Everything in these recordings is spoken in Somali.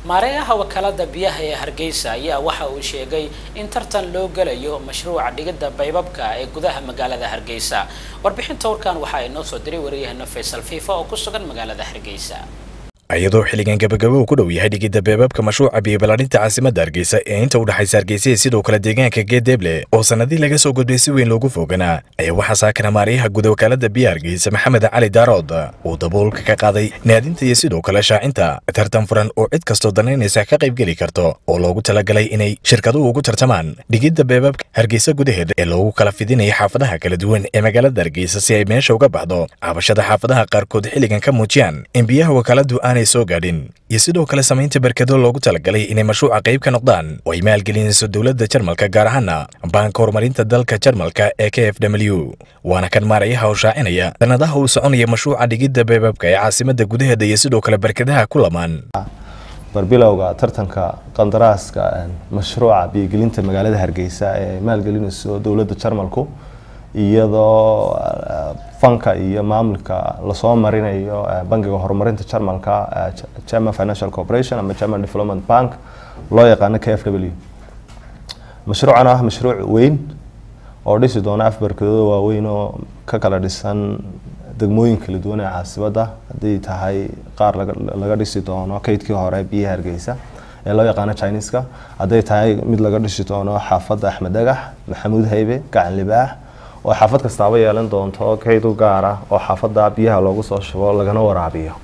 maareeyaha wakaalada biyaha ee hargeysa ayaa waxa uu sheegay in tartan loo gelayo mashruuca dhigidda baybabka ee gudaha magaalada hargeysa warbixinta warkan waxaa inoo soo diray wariyahana faysal fiifa oo ku sugan magaalada hargeysa iyadoo xilligan gabagabo uu ku dhow yahay dhigidda beebaabka mashruuca biyobalaarinta caasimadda hargeysa ee inta u dhexaysa hargeysa iyo sidoo kale deegaanka geedeeble oo sannadii laga soo gudbay si weyn loogu fooganaa ayaa waxaa saakana maariyaha guud wakaalada biya hargeysa maxamed cali daarood uu daboolka ka qaaday naadinta iyo sidoo kale shaacinta tartan furan oo cid kastoo danaynaysa ka qaybgeli karto oo loogu talagalay inay shirkaduhu ugu tartamaan dhigidda beebaabka hargeysa gudaheeda ee loogu kala fidinaya xaafadaha kala duwan ee magaalada hargeysa si ay meesha uga baxdo cabashada xaafadaha qaarkood xilligan ka muujiyaan in biyaha wakaaladu aanay soo gaadhin iyo sidoo kale samaynta berkado loogu talagalay inay mashruuca qayb ka noqdaan oo ay maalgelinayso dowladda jarmalka gaar ahaana baanka horumarinta dalka jarmalka ee k f w waana kan maarayaha oo shaacinaya sanadaha uu soconaya mashruuca dhigidda beebaabka ee caasimadda gudaheeda iyo sidoo kale berkadaha ku lamaan barbilowga tartanka qandaraaska mashruuca biyogelinta magaalada hargeysa ee ay maalgelinayso dowladda jarmalku iyadoo fanka iyo maamulka lasoo marinayo bangiga horumarinta jarmalka german financial corporation ama german development bank loo yaqaano k f w mashruucan ah mashruuc weyn oo dhisi doona af barkadooda waaweyn oo ka kala dhisan degmooyin kala duwan ee caasibadda haddii tahay qaar laga dhisi doono kaydkii hore biyaha hargeysa ee loo yaqaano chineska hadday tahay mid laga dhisi doono xaafadda axmed dhagax maxamuud haybe gacan libaax oo xaafad kastaaba yeelan doonto kayd u gaara oo xaafadda biyaha loogu soo shubo lagana waraabiyo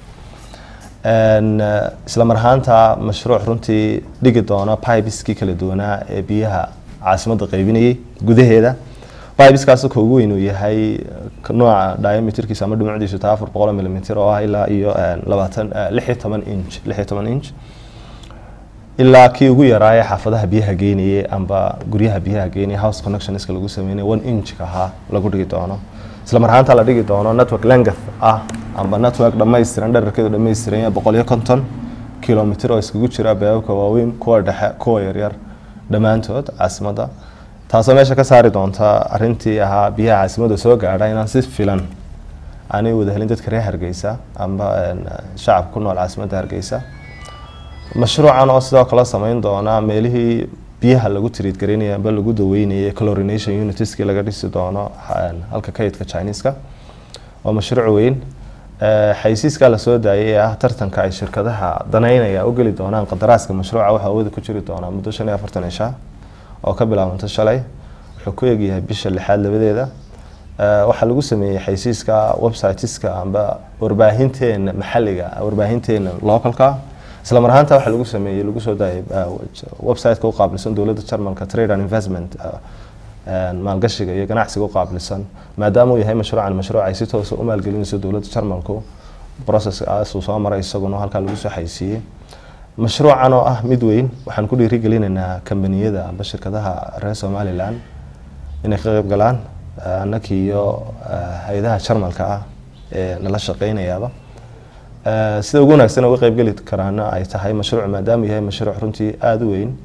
isla mar ahaanta mashruuc runtii dhigi doona bibiskii kala duwanaa ee biyaha caasimadda qaybinayay gudaheeda bibiskaas ka ugu weyn uu yahay nooca diameterkiisa ama dhumucdiisu taa afar boqol milimitr oo ah ilaa iyo labaatan lix iyo toban inch lix iyo toban inch ilaa kii ugu yaraaye xaafadaha biyaha geynayay amba guryaha biyaha geynaya house connectionska lagu sameynay one inchka ahaa lagu dhigi doono isla mar ahaanta la dhigi doono network length ah amba network dhammaystiran dherarkeedu dhammaystiran yahay boqol iyo konton kilomitr oo iskagu jira beebabka waaweyn kuwa dhexe kuwa yaryar dhammaantood caasimadda taasoo meesha ka saari doonta arintii ahaa biyaha caasimadda soo gaadha inaan si filan aanay wada helin dadka reer hargeysa amba shacabka ku nool caasimadda hargeysa mashruucan oo sidoo kale sameyn doona meelihii biyaha lagu tiriidgaraynaya amba lagu daweynayay clorination unitiskii laga dhisi doono halka kaydka chineska waa mashruuc weyn xaysiiskaa lasoo daayay ee ah tartanka ay shirkadaha danaynaya u geli doonaan qadaraaska mashruuca waxaa awooda ku jiri doonaa muddo shan iyo afartan cisha oo ka bilaabanta shalay wuxuu ku egyahay bisha lixaad labadeeda waxaa lagu sameeyey xaysiiska websiteska amba warbaahinteena maxaliga warbaahinteena localka isla mar ahaanta waxaa lagu sameeyey lagu soo daayay websiteka u qaabilsan dowladda jarmalka trade and investment maalgashiga iyo ganacsiga u qaabilsan maadaama uu yahay mashruucan mashruuc ay si toosa u maalgelinayso dowladda jarmalku processkaas uu soo maray isaguna halkaa lagu soo xaysiiyey mashruucan oo ah mid weyn waxaan ku dhiirigelinaynaa kambaniyada amba shirkadaha reer somalilan inay ka qayb galaan annakii iyo hay-adaha jarmalka ah ee nala shaqeynayaaba sida ugu wanaagsan uga qaybgeli karaana ay tahay mashruuc maadaama yahay mashruuc runtii aada u weyn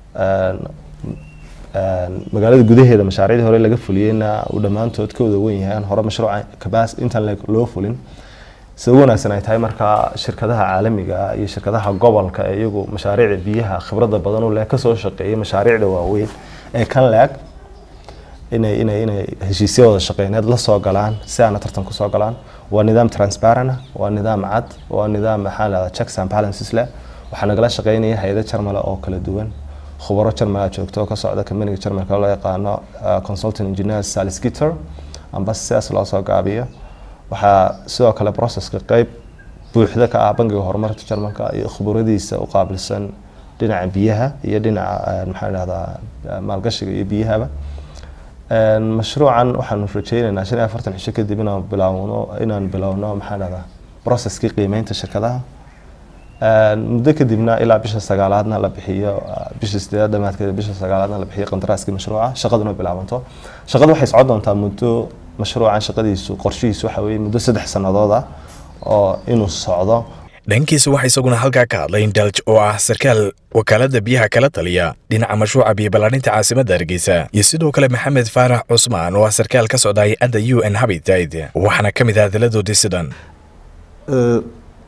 magaalada gudaheeda mashaariicdii hore laga fuliyeyna uu dhammaantood ka wada weyn yahay aan hore mashruuca kabas intaan loo fulin sida ugu wanaagsan ay tahay markaa shirkadaha caalamiga iyo shirkadaha gobolka ee iyagu mashaariicda biyaha khibradda badan u leh kasoo shaqeeyay mashaariicda waaweyn ee kan leeg inay inay inay heshiisya wada shaqeyneed la soo galaan si aana tartan kusoo galaan waa nidaam transparent waa nidaam cad waa nidaam maxaa lahdaa checks and balances leh waxaa nagala shaqeynaya hay-ada jarmale oo kala duwan khubaro jarmala joogto oo ka socda kambaniga jarmalka loo yaqaano consultant engineer saliskitter amba sidaas loo soo gaabiyo waxaa sidoo kale processka qeyb buuxda ka ah bangiga horumarka jarmalka iyo khuburadiisa u qaabilsan dhinaca biyaha iyo dhinaca maxaa dhahdaa maalgashiga iyo biyahaba mashruucan waxaanu rajeyneynaa shan iyo afartan cisho kadib inaan bilaawno inaan bilowno maxaa dhahdaa processkii qiimeynta shirkadaha muddo kadibna ilaa bisha sagaalaadna la bixiyo bisha sideedaad dhamaadkeeda bisha sagaalaadna la bixiyo qandaraaskii mashruuca shaqaduna bilaabanto shaqadu waxay socon doontaa muddo mashruucan shaqadiisu qorshihiisu waxa weeye muddo saddex sannadood ah oo inuu socdo dhankiisa waxaa isaguna halkaa ka hadlay indalj oo ah sarkaal wakaalada biyaha kala taliya dhinaca mashruuca biyobalaarinta caasimadda hargeysa iyo sidoo kale maxamed faarax cusmaan oo ah sarkaal ka socda hay-adda u n habitat waxaana ka mid ah hadalladoodii sidan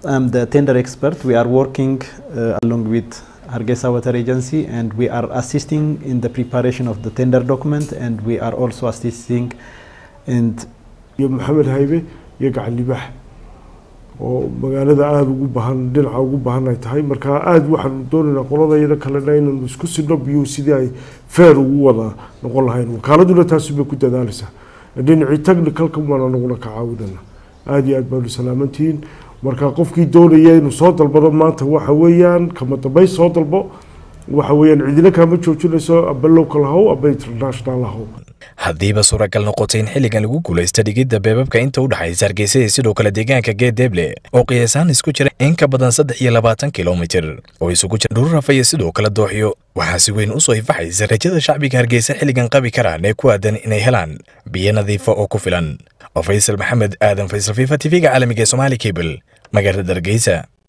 I'm the tender expert. We are working uh, along with Hargeisa Water Agency and we are assisting in the preparation of the tender document and we are also assisting in iyo maxamed haybe iyo gacan libaax oo magaalada aada ugu baahan dhinaca ugu baahan ay tahay marka aada waxaanu doonaynaa qoladayada kalena inaynu isku sidno biyuhu sidii ay feer ugu wada noqon lahayn wakaaladuna taasi bay ku dadaalaysaa dhinacii technicalka baan anaguna ka caawinana aada iyo aad baanu salaamantihiin marka qofkii doonaya inuu soo dalbado maanta waxa weeyaan kama dambeyn soo dalbo waxa weeyaan cidina kaama joojinayso aba local haw aba international haw haddiiba suuragal noqotay in xilligan lagu guulaysta dhigidda beebabka inta u dhexaysa hargeysa iyo sidoo kale deegaanka geedeeble oo qiyaasaan isku jira in ka badan saddex iyo labaatan kilomitir oo isugu jira dhururafa iyo sidoo kale dooxyo waxaa si weyn usoo ifaxaysa rajada shacbiga hargeysa xilligan qabi karaan ee ku aadan inay helaan biyo nadiifa oo ku filan oo faysal maxamed aadan faysal fifa tv-ga caalamiga ee somaali cable magaalada hargeysa